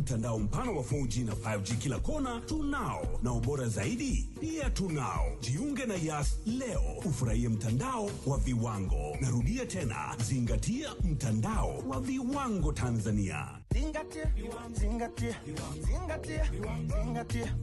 Mtandao mpana wa 4G na 5G kila kona tunao, na ubora zaidi pia tunao. Jiunge na Yas leo ufurahie mtandao wa viwango. Narudia tena, zingatia mtandao wa viwango Tanzania. Zingatia, zingatia, zingatia, zingatia.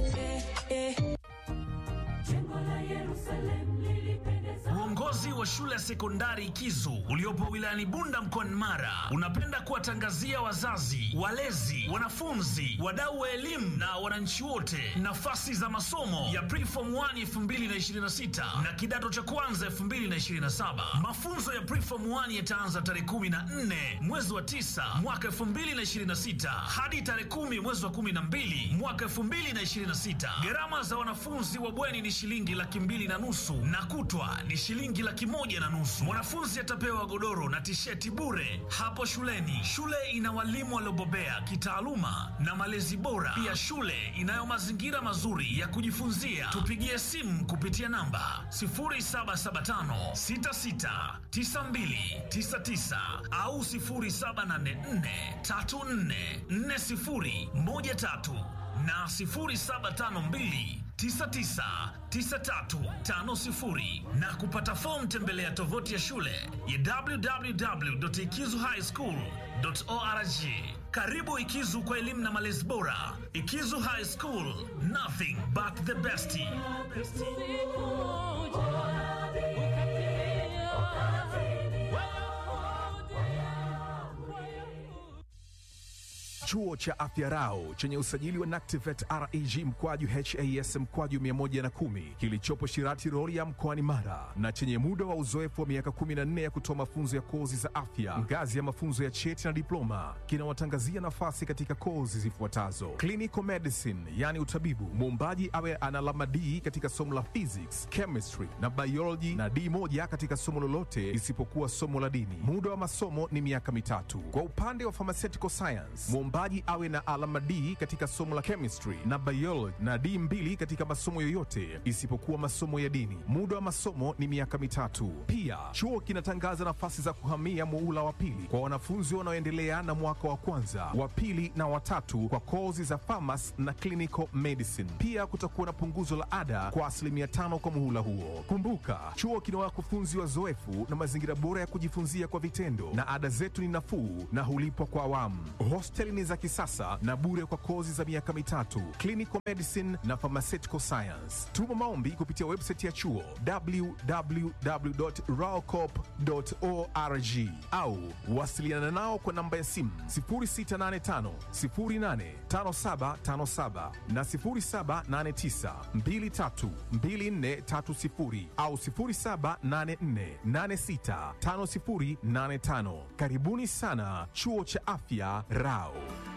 Uongozi wa shule ya sekondari Kizu uliopo wilayani Bunda mkoani Mara unapenda kuwatangazia wazazi, walezi, wanafunzi, wadau wa elimu na wananchi wote nafasi za masomo ya Preform 1 2026 na kidato cha kwanza 2027. Mafunzo ya Preform 1 yataanza tarehe 14 mwezi wa 9 mwaka 2026 hadi tarehe 10 mwezi wa 12 mwaka 2026. Gharama za wanafunzi wa bweni ni shilingi laki mbili na nusu na kutwa ni shilingi laki moja na nusu. Mwanafunzi atapewa godoro na tisheti bure hapo shuleni. Shule ina walimu waliobobea kitaaluma na malezi bora. Pia shule inayo mazingira mazuri ya kujifunzia. Tupigie simu kupitia namba 0775 66 92 99 au 0784 34 40 13 na 0752 999350 na kupata fomu tembelea tovuti ya shule ya www.ikizuhighschool.org. Karibu Ikizu kwa elimu na malezi bora. Ikizu High School, nothing but the best. Chuo cha Afya Rau chenye usajili wa NACTIVET REG mkwaju HAS mkwaju 110 kilichopo Shirati Rorya mkoani Mara na chenye muda wa uzoefu wa miaka 14 ya kutoa mafunzo ya kozi za afya ngazi ya mafunzo ya cheti na diploma kinawatangazia nafasi katika kozi zifuatazo: clinical medicine, yani utabibu, muombaji awe ana alama D katika somo la physics, chemistry na biology na D moja katika somo lolote isipokuwa somo la dini. Muda wa masomo ni miaka mitatu. Kwa upande wa pharmaceutical science, mwombaji awe na alama D katika somo la chemistry na biology na D mbili katika masomo yoyote isipokuwa masomo ya dini. Muda wa masomo ni miaka mitatu. Pia chuo kinatangaza nafasi za kuhamia muula wa pili kwa wanafunzi wanaoendelea na mwaka wa kwanza, wa pili na watatu kwa kozi za pharmacy na clinical medicine. Pia kutakuwa na punguzo la ada kwa asilimia tano kwa muhula huo. Kumbuka, chuo kina wakufunzi wazoefu na mazingira bora ya kujifunzia kwa vitendo, na ada zetu ni nafuu na hulipwa kwa awamu. Hosteli ni za kisasa na bure kwa kozi za miaka mitatu, clinical medicine na pharmaceutical science. Tuma maombi kupitia website ya chuo www.raocop.org au wasiliana nao kwa namba ya simu 0685 085757 na 0789 232430 au 0784865085. Karibuni sana chuo cha afya Rao.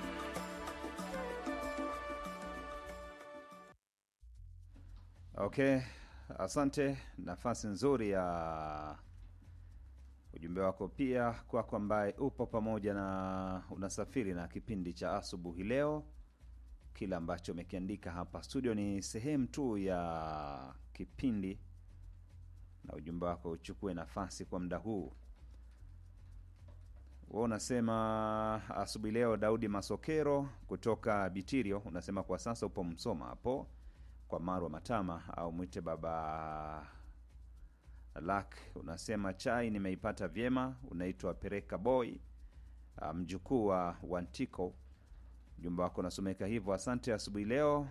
Okay, asante. Nafasi nzuri ya ujumbe wako pia kwako, ambaye upo pamoja na unasafiri na kipindi cha asubuhi leo. Kile ambacho umekiandika hapa studio ni sehemu tu ya kipindi, na ujumbe wako uchukue nafasi kwa muda huu. Wewe unasema asubuhi leo, Daudi Masokero kutoka Bitirio, unasema kwa sasa upo Msoma hapo kwa Marwa Matama au mwite baba Lak. Unasema chai nimeipata vyema. Unaitwa Pereka Boy, ah, mjukuu wa Wantiko. Ujumbe wako unasomeka hivyo. Asante asubuhi leo.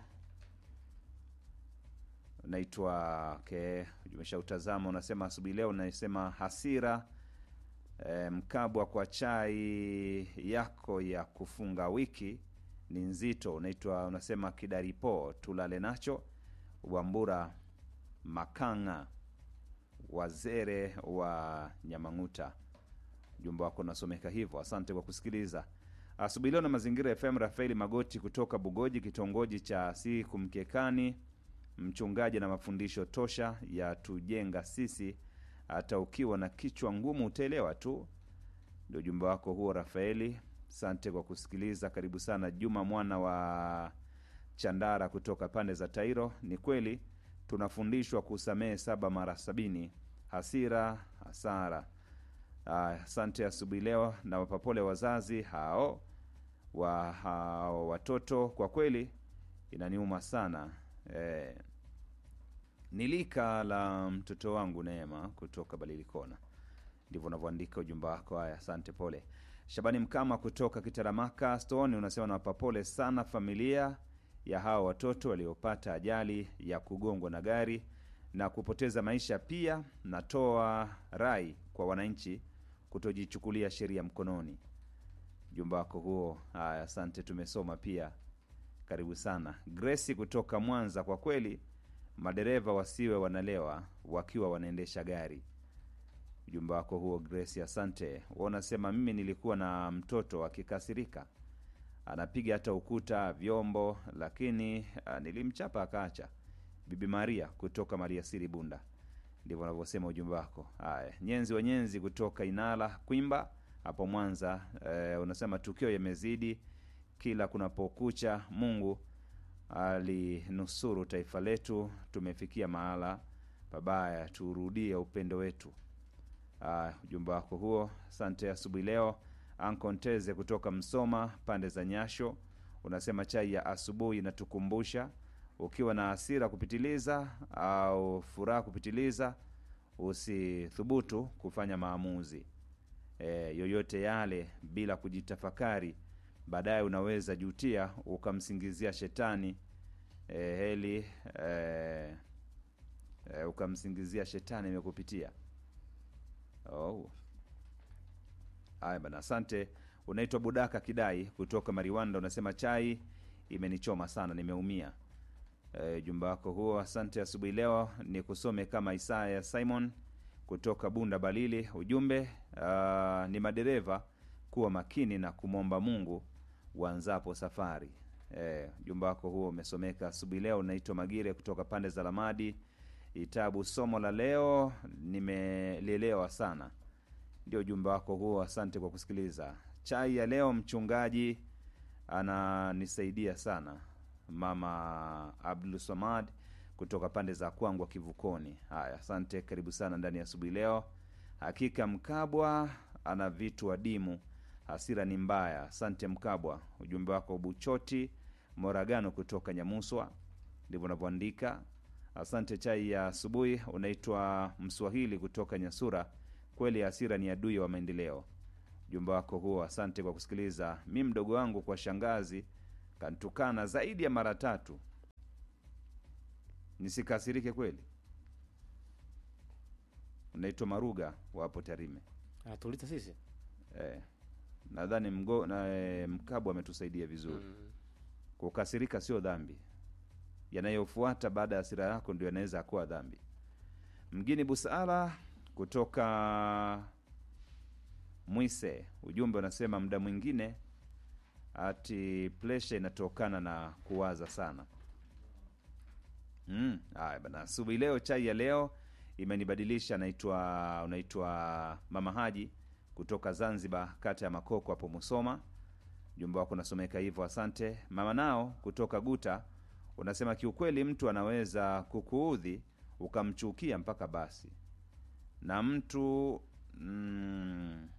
Unaitwa okay, umeshautazama. Unasema asubuhi leo, unasema hasira e, mkabwa kwa chai yako ya kufunga wiki ni nzito. Unaitwa unasema kidaripo tulale nacho. Wambura Makanga wazere wa Nyamang'uta, ujumbe wako unasomeka hivyo. Asante kwa kusikiliza asubuhi leo na Mazingira FM. Rafaeli Magoti kutoka Bugoji, kitongoji cha si kumkekani, mchungaji na mafundisho tosha ya tujenga sisi, hata ukiwa na kichwa ngumu utaelewa tu. Ndio ujumbe wako huo Rafaeli. Asante kwa kusikiliza. Karibu sana Juma mwana wa Chandara kutoka pande za Tairo. Ni kweli tunafundishwa kusamehe saba mara sabini, hasira hasara. Asante asubuhi leo na wapapole wazazi hao wa hao watoto kwa kweli inaniuma sana eh, ni lika la mtoto wangu Neema kutoka Balilikona. Ndivyo unavyoandika ujumbe wako. Haya, asante, pole. Shabani Mkama kutoka Kitaramaka Stone unasema nawapa pole sana familia ya hawa watoto waliopata ajali ya kugongwa na gari na kupoteza maisha. Pia natoa rai kwa wananchi kutojichukulia sheria mkononi. Ujumbe wako huo, haya, asante, tumesoma pia. Karibu sana Grace kutoka Mwanza. Kwa kweli madereva wasiwe wanalewa wakiwa wanaendesha gari. Ujumbe wako huo Grace, asante. Wewe unasema mimi nilikuwa na mtoto akikasirika anapiga hata ukuta, vyombo, lakini ah, nilimchapa akaacha. Bibi Maria kutoka Maria Siri Bunda, ndivyo unavyosema ujumbe wako. Haya, Nyenzi wa Nyenzi kutoka Inala Kwimba hapo Mwanza, eh, unasema tukio yamezidi kila kunapokucha. Mungu alinusuru taifa letu, tumefikia mahala pabaya, turudie upendo wetu. Ah, ujumbe wako huo, asante. Asubuhi leo Ankonteze kutoka Msoma pande za Nyasho unasema chai ya asubuhi inatukumbusha ukiwa na hasira kupitiliza au furaha kupitiliza, usithubutu kufanya maamuzi e, yoyote yale bila kujitafakari. Baadaye unaweza jutia ukamsingizia shetani e, heli e, e, ukamsingizia shetani imekupitia. Oh. Haya bana, asante. Unaitwa Budaka Kidai kutoka Mariwanda, unasema chai imenichoma sana, nimeumia. E, jumba wako huo, asante. Asubuhi leo ni kusome kama Isaya Simon kutoka Bunda Balili. Ujumbe ah, ni madereva kuwa makini na kumwomba Mungu uanzapo safari. E, jumba wako huo umesomeka asubuhi leo. Unaitwa Magire kutoka pande za Lamadi Itabu. Somo la leo nimelielewa sana ndio ujumbe wako huo. Asante kwa kusikiliza. Chai ya leo, mchungaji ananisaidia sana. Mama Abdul Samad kutoka pande za Kwangwa Kivukoni. Haya, asante, karibu sana ndani ya asubuhi leo. Hakika Mkabwa ana vitu adimu, hasira ni mbaya. Asante Mkabwa, ujumbe wako. Buchoti Moragano kutoka Nyamuswa, ndivyo unavyoandika. Asante. Chai ya asubuhi, unaitwa Mswahili kutoka Nyasura. Kweli hasira ni adui wa maendeleo. Ujumbe wako huo, asante kwa kusikiliza. Mi mdogo wangu kwa shangazi kantukana zaidi ya mara tatu, nisikasirike kweli? Unaitwa Maruga wapo Tarime. anatuuliza sisi Eh, nadhani mgo na eh, Mkabwa ametusaidia vizuri. Kukasirika sio dhambi, yanayofuata baada ya hasira yako ndio yanaweza kuwa dhambi. Mgini Busara kutoka Mwise, ujumbe unasema muda mwingine ati presha inatokana na kuwaza sana. Mm, haya bana, asubuhi leo chai ya leo imenibadilisha. Naitwa unaitwa Mama Haji kutoka Zanzibar, kata ya Makoko hapo Musoma. Ujumbe wako unasomeka hivyo, asante. Mama nao kutoka Guta unasema kiukweli, mtu anaweza kukuudhi ukamchukia mpaka basi, na mtu mm,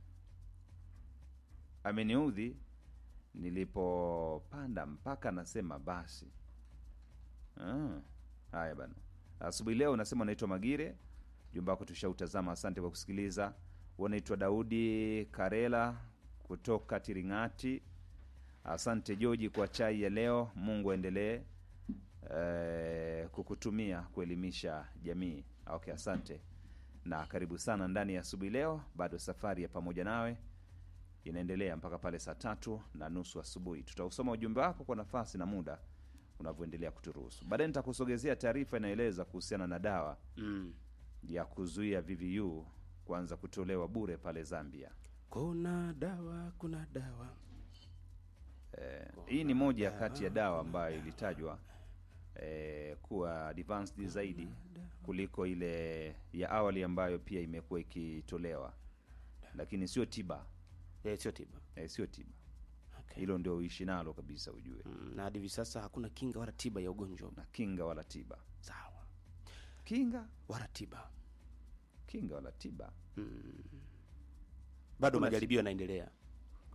ameniudhi nilipopanda mpaka nasema basi. Ah, haya bana, asubuhi leo unasema unaitwa Magire, jumba wako tushautazama. Asante kwa kusikiliza. Unaitwa Daudi Karela kutoka Tiringati. Asante Joji kwa chai ya leo. Mungu aendelee eh, kukutumia kuelimisha jamii. Okay, asante na karibu sana ndani ya asubuhi leo. Bado safari ya pamoja nawe inaendelea mpaka pale saa tatu na nusu asubuhi. Tutausoma ujumbe wako kwa nafasi na muda unavyoendelea kuturuhusu. Baadaye nitakusogezea taarifa inayoeleza kuhusiana na dawa mm. ya kuzuia VVU kuanza kutolewa bure pale Zambia. kuna dawa kuna dawa Eh, hii ni moja kati ya dawa ambayo ilitajwa eh, kuwa advanced zaidi kuliko ile ya awali ambayo pia imekuwa ikitolewa, lakini sio tiba Eh, sio tiba eh, sio tiba. okay. Hilo ndio uishi nalo kabisa, ujue mm. na hadi hivi sasa hakuna kinga wala tiba ya ugonjwa na kinga wala tiba, sawa kinga wala tiba kinga wala tiba. bado Hakuna majaribio yanaendelea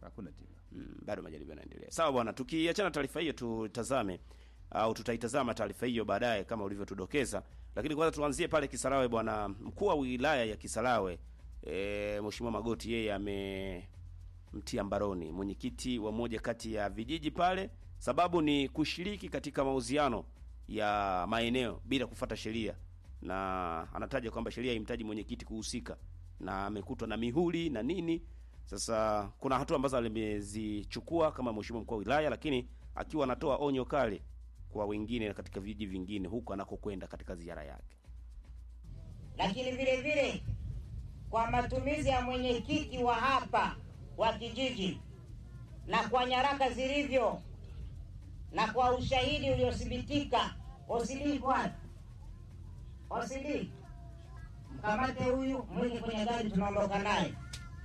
hakuna tiba mm, bado majaribio yanaendelea. Sawa bwana, tukiachana taarifa hiyo tutazame au tutaitazama taarifa hiyo baadaye kama ulivyotudokeza, lakini kwanza tuanzie pale Kisarawe bwana. Mkuu wa wilaya ya Kisarawe e, Mheshimiwa Magoti yeye amemtia mbaroni mwenyekiti wa moja kati ya vijiji pale, sababu ni kushiriki katika mauziano ya maeneo bila kufuata sheria, na anataja kwamba sheria haimtaji mwenyekiti kuhusika, na amekutwa na mihuri na nini. Sasa kuna hatua ambazo amezichukua kama mheshimiwa mkuu wa wilaya, lakini akiwa anatoa onyo kali kwa wengine katika vijiji vingine huko anakokwenda katika ziara yake. lakini vile vile kwa matumizi ya mwenyekiti wa hapa wa kijiji na kwa nyaraka zilivyo na kwa ushahidi uliothibitika. OCD kwanza, OCD mkamate huyu, mweke kwenye gari, tunaondoka naye.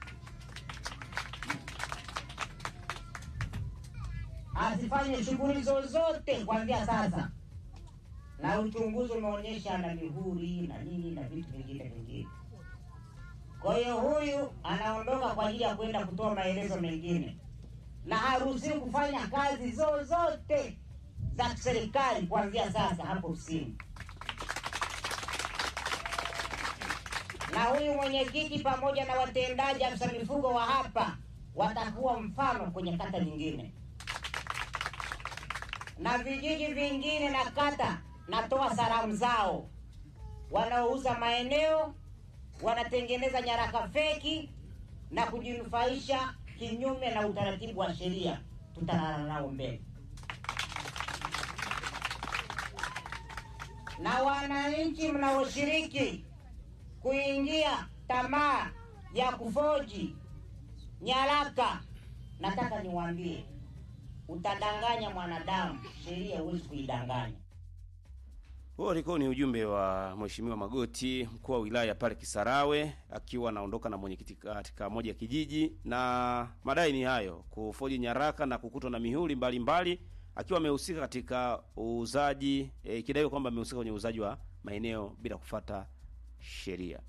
Asifanye shughuli zozote kuanzia sasa, na uchunguzi umeonyesha ana mihuri na nini na vitu vingine vingine. Kwa hiyo huyu anaondoka kwa ajili ya kwenda kutoa maelezo mengine, na haruhusiwi kufanya kazi zozote za serikali kuanzia sasa hapo ofisini. Na huyu mwenyekiti pamoja na watendaji afisa mifugo wa hapa watakuwa mfano kwenye kata nyingine na vijiji vingine na kata. Natoa salamu zao wanaouza maeneo wanatengeneza nyaraka feki na kujinufaisha kinyume na utaratibu wa sheria, tutalala nao mbele. Na wananchi mnaoshiriki kuingia tamaa ya kufoji nyaraka, nataka niwaambie, utadanganya mwanadamu, sheria huwezi kuidanganya. Huo ulikuwa ni ujumbe wa Mheshimiwa Magoti, mkuu wa wilaya pale Kisarawe, akiwa anaondoka na mwenyekiti katika moja ya kijiji, na madai ni hayo, kufoji nyaraka na kukutwa na mihuri mbalimbali, akiwa amehusika katika uuzaji e, ikidaiwa kwamba amehusika kwenye uuzaji wa maeneo bila kufuata sheria.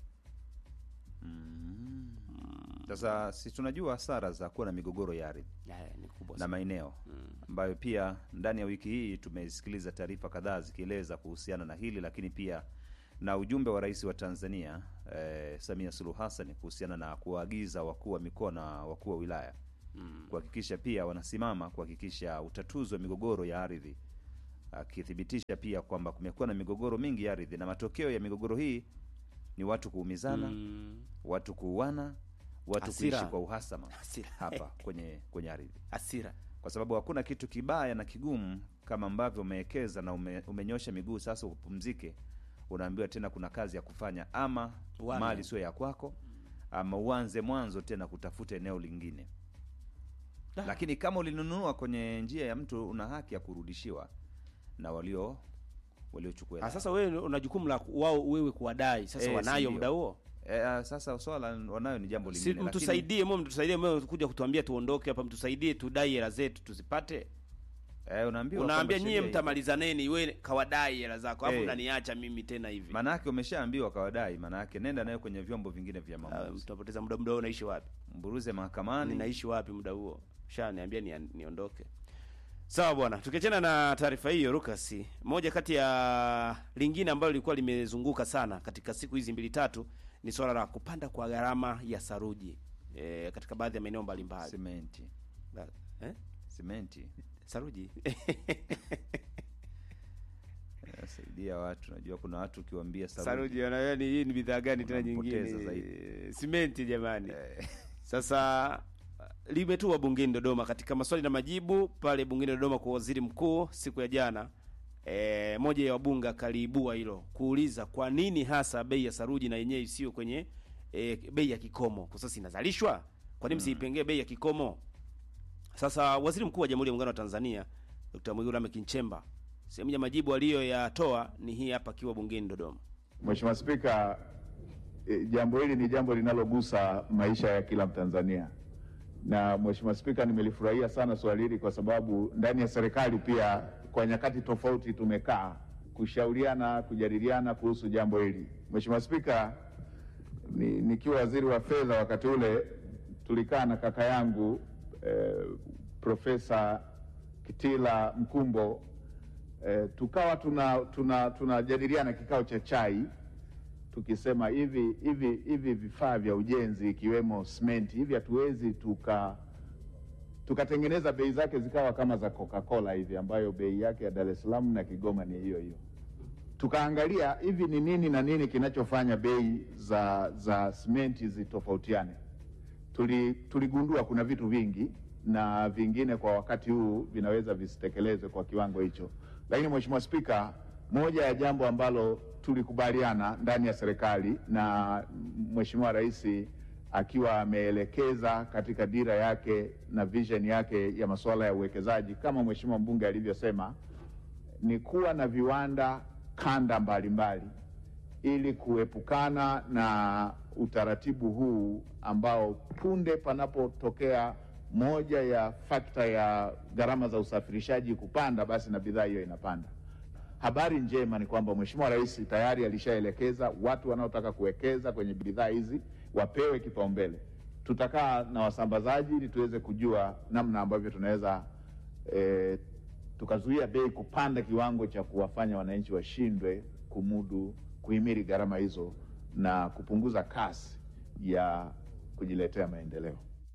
sasa si tunajua hasara za kuwa na migogoro ya ardhi Haya ni kubwa na sana. maeneo ambayo pia ndani ya wiki hii tumesikiliza taarifa kadhaa zikieleza kuhusiana na hili, lakini pia na ujumbe wa rais wa Tanzania eh, Samia Suluhu Hassan kuhusiana na kuwaagiza wakuu wa mikoa na wakuu wa wilaya kuhakikisha pia wanasimama kuhakikisha utatuzi wa migogoro ya ardhi, akithibitisha pia kwamba kumekuwa na migogoro mingi ya ardhi na matokeo ya migogoro hii ni watu kuumizana, Mm, watu kuuana, watu Hasira. kuishi kwa uhasama Hasira. hapa kwenye kwenye ardhi hasira. kwa sababu hakuna kitu kibaya na kigumu kama ambavyo umewekeza na ume, umenyosha miguu sasa upumzike, unaambiwa tena kuna kazi ya kufanya, ama Uame. mali sio ya kwako, ama uanze mwanzo tena kutafuta eneo lingine. Da. Lakini kama ulinunua kwenye njia ya mtu, una haki ya kurudishiwa na walio waliochukua hela. Ah, sasa wewe una jukumu la ku- wao wewe kuwadai. Sasa Eh, wanayo si muda ndio. huo. E, sasa swala wanayo ni jambo Si lingine, lakini- mtusaidie, mwe mtusaidie, mwe kuja kutuambia tuondoke hapa, mtusaidie tudai hela zetu tuzipate. eh, unaambiwa Unaambia kwamba nyie sheria mtamalizaneni, wewe kawadai hela zako, alafu Eh. unaniacha mimi tena hivi. Maanake umeshaambiwa kawadai, maanake nenda nayo kwenye vyombo vingine vya Ah, maamuzi, Mtapoteza muda, muda huo unaishi wapi? mburuze mahakamani. Ninaishi wapi muda huo? Shaniambia ni, niondoke. Sawa bwana, tukiachana na taarifa hiyo Lucas, moja kati ya lingine ambalo lilikuwa limezunguka sana katika siku hizi mbili tatu ni swala la kupanda kwa gharama ya saruji e, katika baadhi ya maeneo mbalimbali. Simenti, Ba- Eh? simenti Saruji inasaidia watu. Najua kuna watu ukiwaambia saruji, saruji, wanaona ni hii ni bidhaa gani tena Unampoteza nyingine? zaidi. Simenti jamani. eh, Sasa limetua bungeni Dodoma katika maswali na majibu pale bungeni Dodoma kwa waziri mkuu siku ya jana. E, moja ya wabunge akaliibua hilo kuuliza kwa nini hasa bei ya saruji na yenyewe isiyo kwenye e, bei ya kikomo, kwa sasa inazalishwa, kwa nini msiipengee bei ya kikomo? Sasa waziri mkuu wa Jamhuri ya Muungano wa Tanzania Dr. Mwigulu Lameck Nchemba, sehemu ya majibu aliyoyatoa ni hii hapa akiwa bungeni Dodoma. Mheshimiwa Spika, e, jambo hili ni jambo linalogusa maisha ya kila Mtanzania, na Mheshimiwa Spika, nimelifurahia sana swali hili kwa sababu ndani ya serikali pia kwa nyakati tofauti tumekaa kushauriana, kujadiliana kuhusu jambo hili. Mheshimiwa Spika, ni, nikiwa waziri wa fedha wakati ule tulikaa na kaka yangu eh, Profesa Kitila Mkumbo eh, tukawa tuna tuna tunajadiliana kikao cha chai tukisema hivi hivi hivi vifaa vya ujenzi ikiwemo simenti hivi hatuwezi tuka tukatengeneza bei zake zikawa kama za Coca-Cola hivi ambayo bei yake ya Dar es Salaam na Kigoma ni hiyo hiyo. Tukaangalia hivi ni nini na nini kinachofanya bei za za simenti zitofautiane. Tuli, tuligundua kuna vitu vingi na vingine kwa wakati huu vinaweza visitekelezwe kwa kiwango hicho, lakini Mheshimiwa Spika, moja ya jambo ambalo tulikubaliana ndani ya serikali na Mheshimiwa Rais akiwa ameelekeza katika dira yake na vision yake ya masuala ya uwekezaji kama Mheshimiwa mbunge alivyosema, ni kuwa na viwanda kanda mbalimbali ili kuepukana na utaratibu huu ambao punde panapotokea moja ya fakta ya gharama za usafirishaji kupanda, basi na bidhaa hiyo inapanda. Habari njema ni kwamba Mheshimiwa Rais tayari alishaelekeza watu wanaotaka kuwekeza kwenye bidhaa hizi wapewe kipaumbele. Tutakaa na wasambazaji ili tuweze kujua namna ambavyo tunaweza eh, tukazuia bei kupanda kiwango cha kuwafanya wananchi washindwe kumudu kuhimili gharama hizo na kupunguza kasi ya kujiletea maendeleo.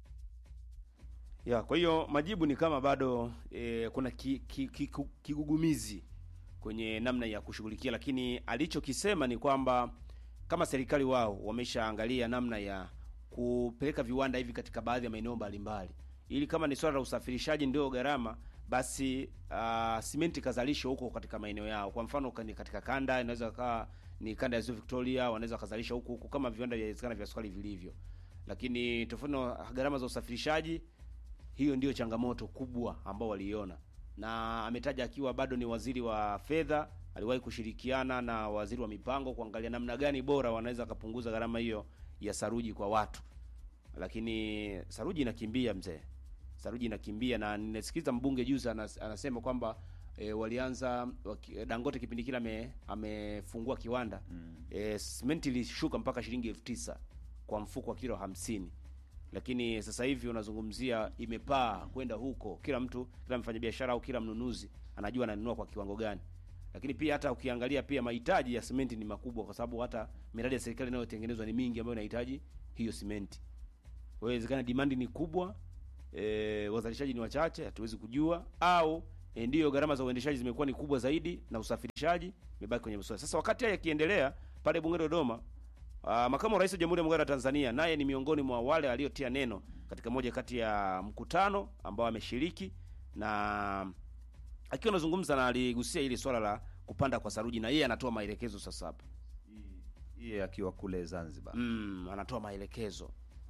Ya, kwa hiyo majibu ni kama bado e, kuna ki, ki, ki, ku- kigugumizi kwenye namna ya kushughulikia, lakini alichokisema ni kwamba kama serikali wao wameshaangalia namna ya kupeleka viwanda hivi katika baadhi ya maeneo mbalimbali, ili kama ni swala la usafirishaji ndio gharama, basi uh, simenti kazalishwa huko katika maeneo yao. Kwa mfano kani- katika kanda inaweza kaa ni kanda ya Ziwa Victoria, wanaweza kazalisha huko huko kama viwanda vya vya sukari vilivyo, lakini tofauti na gharama za usafirishaji hiyo ndiyo changamoto kubwa ambao waliiona, na ametaja akiwa bado ni waziri wa fedha, aliwahi kushirikiana na waziri wa mipango kuangalia namna gani bora wanaweza kupunguza gharama hiyo ya saruji kwa watu, lakini saruji inakimbia mzee, saruji inakimbia, na ninasikiza mbunge juzi anas, anasema kwamba e, walianza waki, Dangote kipindi kile ame, amefungua kiwanda mm. e, simenti ilishuka mpaka shilingi elfu tisa kwa mfuko wa kilo hamsini lakini sasa hivi unazungumzia imepaa kwenda huko, kila mtu, kila mfanyabiashara au kila mnunuzi anajua ananunua kwa kiwango gani. Lakini pia hata ukiangalia pia mahitaji ya simenti ni makubwa, kwa sababu hata miradi ya serikali inayotengenezwa ni mingi ambayo inahitaji hiyo simenti. Kwa hiyo inawezekana demand ni kubwa, e, wazalishaji ni wachache, hatuwezi kujua, au e, ndiyo gharama za uendeshaji zimekuwa ni kubwa zaidi na usafirishaji imebaki kwenye mswada. Sasa wakati haya yakiendelea pale bungeni Dodoma, Uh, makamu wa rais wa Jamhuri ya Muungano wa Tanzania naye ni miongoni mwa wale waliotia neno katika moja kati ya mkutano ambao ameshiriki, na akiwa anazungumza na aligusia hili swala la kupanda kwa saruji, na yeye anatoa maelekezo sasa hapa. Yeye akiwa kule Zanzibar. Mm, anatoa maelekezo.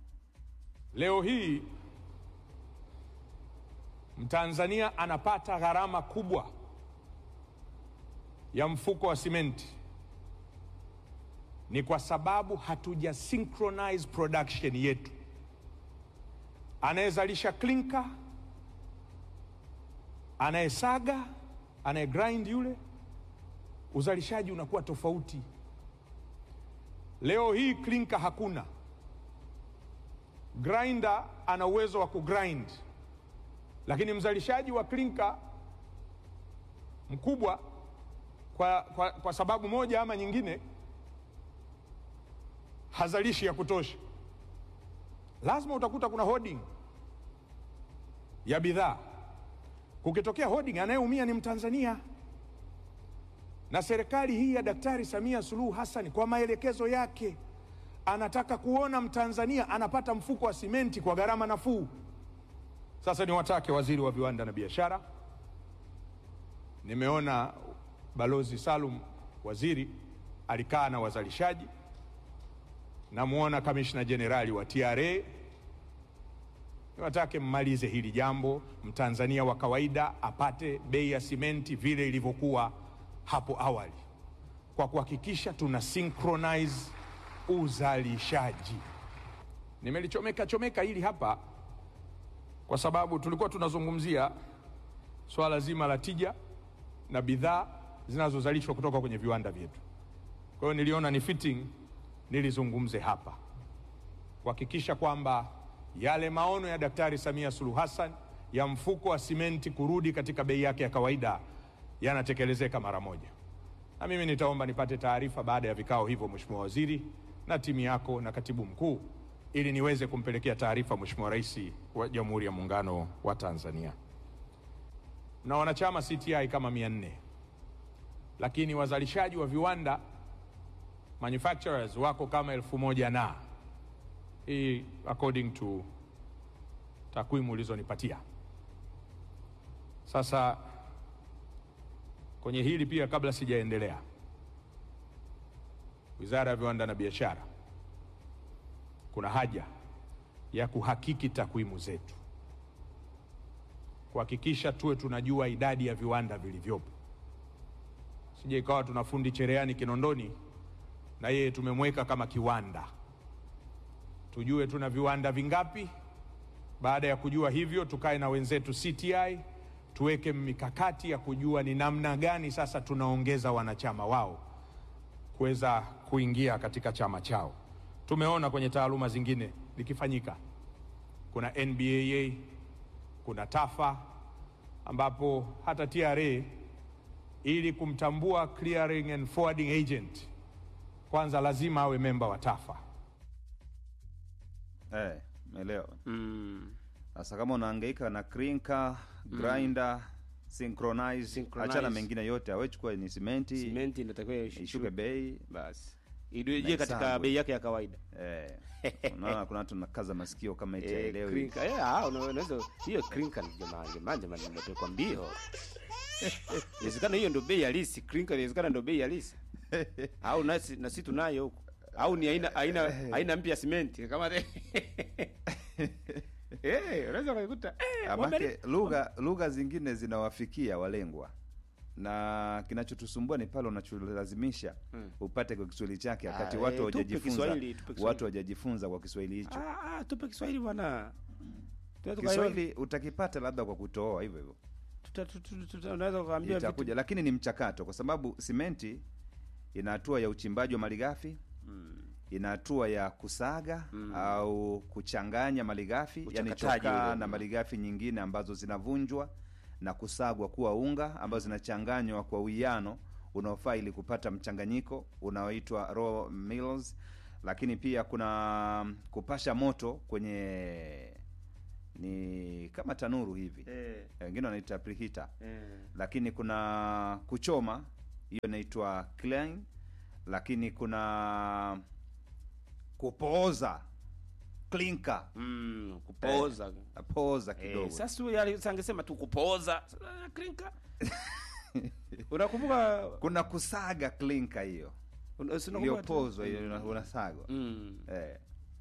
Leo hii Mtanzania anapata gharama kubwa ya mfuko wa simenti ni kwa sababu hatuja synchronize production yetu. Anayezalisha klinka, anayesaga, anayegrind yule, uzalishaji unakuwa tofauti. Leo hii klinka hakuna, grinder ana uwezo wa kugrind, lakini mzalishaji wa klinka mkubwa kwa, kwa, kwa sababu moja ama nyingine hazalishi ya kutosha. Lazima utakuta kuna hoarding ya bidhaa. Kukitokea hoarding, anayeumia ni Mtanzania. Na serikali hii ya Daktari Samia Suluhu Hassan kwa maelekezo yake anataka kuona Mtanzania anapata mfuko wa simenti kwa gharama nafuu. Sasa niwatake waziri wa viwanda na biashara, nimeona Balozi Salum waziri alikaa na wazalishaji namwona kamishna jenerali wa TRA. Niwatake mmalize hili jambo, mtanzania wa kawaida apate bei ya simenti vile ilivyokuwa hapo awali, kwa kuhakikisha tuna synchronize uzalishaji. Nimelichomeka chomeka hili hapa kwa sababu tulikuwa tunazungumzia swala zima la tija na bidhaa zinazozalishwa kutoka kwenye viwanda vyetu. Kwa hiyo niliona ni fitting nilizungumze hapa kuhakikisha kwamba yale maono ya Daktari Samia Suluhu Hassan ya mfuko wa simenti kurudi katika bei yake ya kawaida yanatekelezeka mara moja. Na mimi nitaomba nipate taarifa baada ya vikao hivyo, Mheshimiwa Waziri na timu yako na katibu mkuu, ili niweze kumpelekea taarifa Mheshimiwa Rais wa Jamhuri ya Muungano wa Tanzania. Na wanachama CTI kama mia nne, lakini wazalishaji wa viwanda manufacturers wako kama elfu moja na hii according to takwimu ulizonipatia. Sasa kwenye hili pia, kabla sijaendelea, Wizara ya Viwanda na Biashara, kuna haja ya kuhakiki takwimu zetu, kuhakikisha tuwe tunajua idadi ya viwanda vilivyopo, sije ikawa tuna fundi cherehani Kinondoni na yeye tumemweka kama kiwanda. Tujue tuna viwanda vingapi. Baada ya kujua hivyo, tukae na wenzetu CTI tuweke mikakati ya kujua ni namna gani sasa tunaongeza wanachama wao kuweza kuingia katika chama chao. Tumeona kwenye taaluma zingine likifanyika, kuna NBAA, kuna TAFA ambapo hata TRA ili kumtambua clearing and forwarding agent kwanza lazima awe memba wa TAFA. Eh, umeelewa? Mm. Sasa kama unahangaika na crinker, grinder, synchronize, Synchronize. achana mengine yote, awechukua ni simenti, Simenti inatakiwa ishuke ishuke bei. basi, irejee katika Mahesabu. bei yake ya kawaida. Eh, unaona kuna watu nakaza masikio kama eti Eh, haelewi. crinker. Eh, ah, una- unaweza hiyo crinker ni jamani, jamani, jamani, nimepekwa mbio. Inawezekana hiyo ndio bei halisi, crinker inawezekana ndio bei halisi. Au nasi na sisi tunayo huko. Au ni aina aina aina mpya ya simenti kama Eh, unaweza kukuta eh, Amake wameli- lugha lugha zingine zinawafikia walengwa, na kinachotusumbua ni pale unacholazimisha upate kwa Kiswahili chake, wakati Ah, watu eh, tupe hawajajifunza Kiswahili, tupe Kiswahili. watu hawajajifunza kwa Kiswahili hicho. Ah, ah, tupe Kiswahili bwana. Tunaweza kuelewa- Kiswahili utakipata labda kwa kutooa hivyo hivyo tuta- tuta- tuta- unaweza kuambia vitu itakuja, lakini ni mchakato, kwa sababu simenti ina hatua ya uchimbaji wa malighafi ina hatua ya kusaga au kuchanganya malighafi, yani Uchakataji chokaa ule. na malighafi nyingine ambazo zinavunjwa na kusagwa kuwa unga ambazo zinachanganywa kwa uwiano unaofaa ili kupata mchanganyiko unaoitwa raw mills. Lakini pia kuna kupasha moto kwenye ni kama tanuru hivi eh, wengine wanaita preheater eh. lakini kuna kuchoma hiyo inaitwa clean, lakini kuna kupooza clinker, Mm, kupooza. pooza Eh, kidogo sasa huyu ali- angesema tu kupooza. Sasa, clinker. Unakumbuka kuna kusaga clinker hiyo una- si unakumbuka tu- iliyopozwa hiyo una- unasagwa Mm. eh.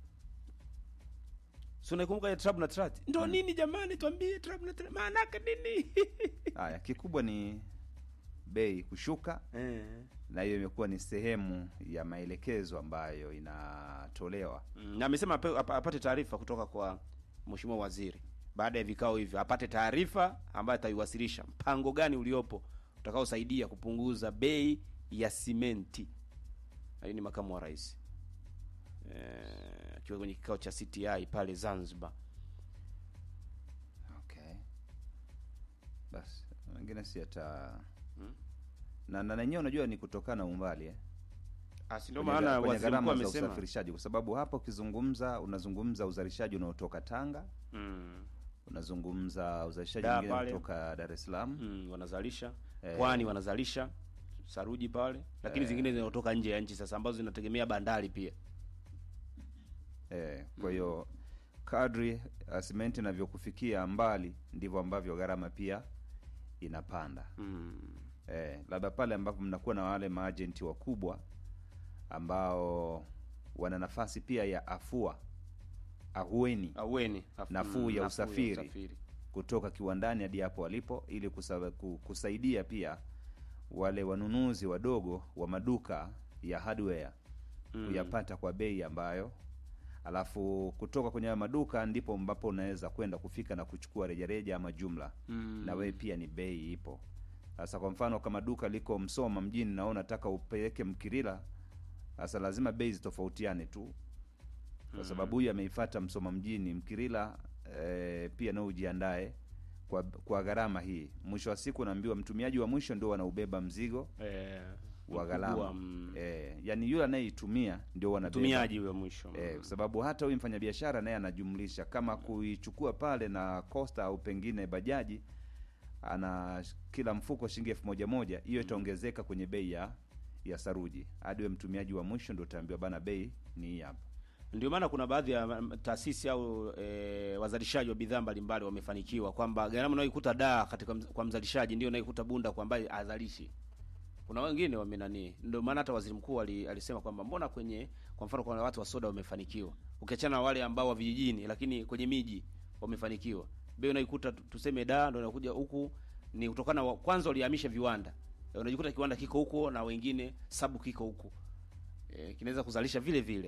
Si unaikumbuka ile trap na trat? Ndio nini jamani tuambie trap na trat maana yake nini? Haya, kikubwa ni bei kushuka, Eh. na hiyo imekuwa ni sehemu ya maelekezo ambayo inatolewa. Mm, na amesema ape- apa- apate taarifa kutoka kwa mheshimiwa waziri baada ya vikao hivyo, apate taarifa ambayo ataiwasilisha mpango gani uliopo utakaosaidia kupunguza bei ya simenti. Hii ni makamu wa rais Eh, akiwa kwenye kikao cha CTI pale Zanzibar. Okay, basi wengine si hata na na nenyewe unajua ni kutokana na umbali eh? Ah, si ndio kwenye maana ga- kwenye waziri mkuu gharama za amesema usafirishaji, kwa sababu hapa ukizungumza unazungumza uzalishaji unaotoka Tanga, mm, unazungumza uzalishaji Dar mwingine pale. kutoka Dar es Salaam mm, wanazalisha Eh. pwani wanazalisha saruji pale, lakini zingine zinatoka nje ya nchi sasa, ambazo zinategemea bandari pia. eh, kwa hiyo kadri uh, simenti inavyokufikia mbali ndivyo ambavyo gharama pia inapanda. Mm. Eh, labda pale ambapo mnakuwa na wale maajenti wakubwa ambao wana nafasi pia ya afua ahueni Aweni Af- Nafuu mm, ya usafiri. kutoka kiwandani hadi hapo walipo ili kusa, ku- kusaidia pia wale wanunuzi wadogo wa maduka ya hardware kuyapata kwa bei ambayo alafu kutoka kwenye hayo maduka ndipo ambapo unaweza kwenda kufika na kuchukua rejareja ama jumla Mm. na wewe pia ni bei ipo sasa kwa mfano kama duka liko msoma mjini na unataka upeleke mkirila sasa lazima bei zitofautiane tu kwa sababu huyu ameifata Msoma mjini Mkirila eh, pia nao ujiandae kwa, kwa gharama hii. Mwisho wa siku naambiwa mtumiaji wa mwisho ndio wanaubeba mzigo eh, wa mkubwa, gharama mm, eh, yani yule anayeitumia ndio wanabeba mtumiaji huyo mwisho Eh, kwa sababu hata huyu mfanyabiashara naye anajumlisha kama kuichukua pale na Costa au pengine bajaji ana kila mfuko shilingi elfu moja moja, hiyo itaongezeka kwenye bei ya ya saruji hadi we mtumiaji wa mwisho ndio utaambiwa bana, bei ni hii hapa. Ndio maana kuna baadhi ya mm, taasisi au e, wazalishaji wa bidhaa mbalimbali wamefanikiwa kwamba gharama unayoikuta daa katika mz- kwa mzalishaji ndio unayoikuta bunda kwa ambaye azalishi. Kuna wengine wamenani, ndio maana hata waziri mkuu ali, alisema kwamba mbona kwenye kwa mfano kuna watu wa soda wamefanikiwa, ukiachana na wale ambao wa vijijini, lakini kwenye miji wamefanikiwa. Bei unaikuta tu- tuseme daa ndio inakuja huku ni kutokana wa, kwanza walihamisha viwanda, Eh, unajikuta kiwanda kiko huko na wengine sabu kiko huku e, kinaweza kuzalisha vile vile.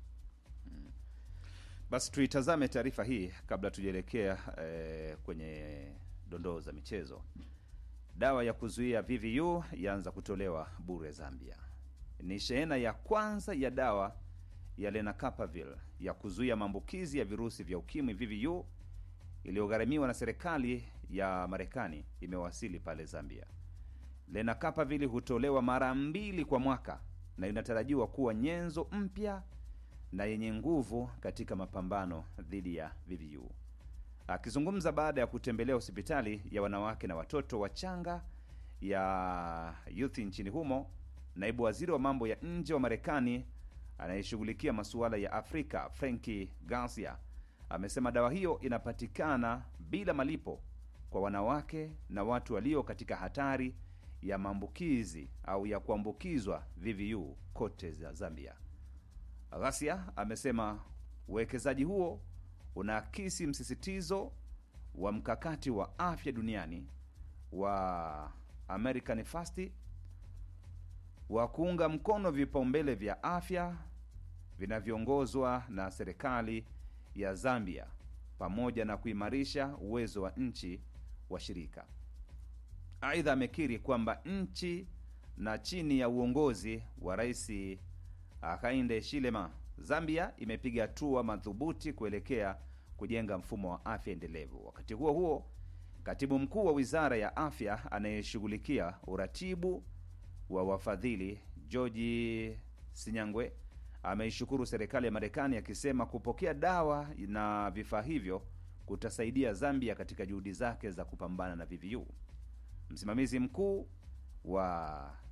Basi tuitazame taarifa hii kabla tujaelekea eh, kwenye dondoo za michezo. Dawa ya kuzuia VVU yaanza kutolewa bure Zambia. Ni shehena ya kwanza ya dawa ya lenacapavir ya kuzuia maambukizi ya virusi vya ukimwi VVU iliyogharamiwa na serikali ya Marekani imewasili pale Zambia. Lenacapavir hutolewa mara mbili kwa mwaka na inatarajiwa kuwa nyenzo mpya na yenye nguvu katika mapambano dhidi ya VVU. Akizungumza baada ya kutembelea hospitali ya wanawake na watoto wachanga ya Youth nchini humo, naibu waziri wa mambo ya nje wa Marekani anayeshughulikia masuala ya Afrika Franki Garcia amesema dawa hiyo inapatikana bila malipo kwa wanawake na watu walio katika hatari ya maambukizi au ya kuambukizwa VVU kote za Zambia. Ghasia amesema uwekezaji huo unaakisi msisitizo wa mkakati wa afya duniani wa American First wa kuunga mkono vipaumbele vya afya vinavyoongozwa na serikali ya Zambia pamoja na kuimarisha uwezo wa nchi washirika. Aidha, amekiri kwamba nchi na chini ya uongozi wa Rais Hakainde Hichilema, Zambia imepiga hatua madhubuti kuelekea kujenga mfumo wa afya endelevu. Wakati huo huo, katibu mkuu wa wizara ya afya anayeshughulikia uratibu wa wafadhili George Sinyangwe ameishukuru serikali ya Marekani akisema kupokea dawa na vifaa hivyo kutasaidia Zambia katika juhudi zake za kupambana na VVU. Msimamizi mkuu wa